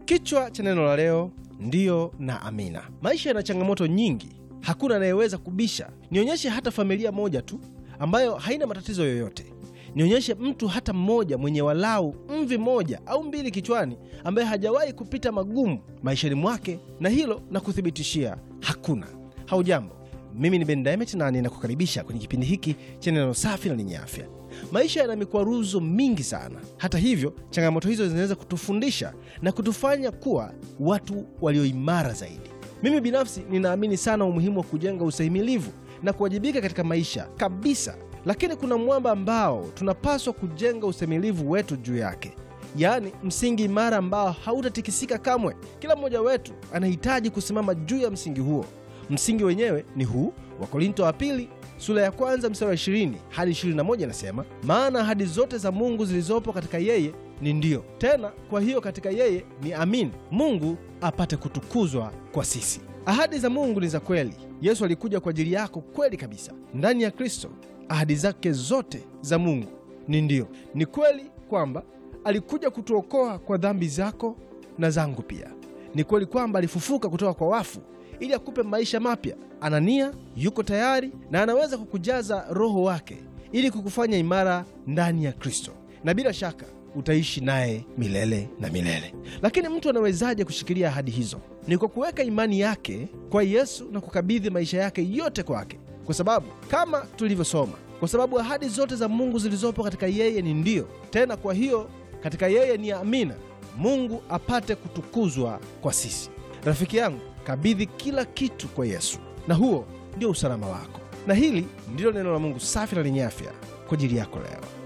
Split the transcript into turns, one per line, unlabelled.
Kichwa cha neno la leo ndiyo na amina. Maisha yana changamoto nyingi, hakuna anayeweza kubisha. Nionyeshe hata familia moja tu ambayo haina matatizo yoyote. Nionyeshe mtu hata mmoja mwenye walau mvi moja au mbili kichwani ambaye hajawahi kupita magumu maishani mwake, na hilo na kuthibitishia hakuna. Haujambo, mimi ni Ben Diamond na ninakukaribisha kwenye kipindi hiki cha neno safi na lenye afya. Maisha yana mikwaruzo mingi sana. Hata hivyo, changamoto hizo zinaweza kutufundisha na kutufanya kuwa watu walioimara zaidi. Mimi binafsi ninaamini sana umuhimu wa kujenga ustahimilivu na kuwajibika katika maisha kabisa, lakini kuna mwamba ambao tunapaswa kujenga ustahimilivu wetu juu yake, yaani msingi imara ambao hautatikisika kamwe. Kila mmoja wetu anahitaji kusimama juu ya msingi huo. Msingi wenyewe ni huu. Wakorinto wa pili sura ya kwanza mstari wa 20 hadi 21 inasema, maana ahadi zote za Mungu zilizopo katika yeye ni ndiyo, tena kwa hiyo katika yeye ni amin, Mungu apate kutukuzwa kwa sisi. Ahadi za Mungu ni za kweli. Yesu alikuja kwa ajili yako kweli kabisa. Ndani ya Kristo ahadi zake zote za Mungu ni ndiyo. Ni kweli kwamba alikuja kutuokoa kwa dhambi zako na zangu pia. Ni kweli kwamba alifufuka kutoka kwa wafu ili akupe maisha mapya. Anania yuko tayari na anaweza kukujaza Roho wake ili kukufanya imara ndani ya Kristo, na bila shaka utaishi naye milele na milele. Lakini mtu anawezaje kushikilia ahadi hizo? Ni kwa kuweka imani yake kwa Yesu na kukabidhi maisha yake yote kwake, kwa sababu kama tulivyosoma, kwa sababu ahadi zote za Mungu zilizopo katika yeye ni ndiyo, tena kwa hiyo katika yeye ni amina, Mungu apate kutukuzwa kwa sisi. Rafiki yangu, kabidhi kila kitu kwa Yesu na huo ndio usalama wako. Na hili ndilo neno la Mungu safi na lenye afya kwa ajili yako leo.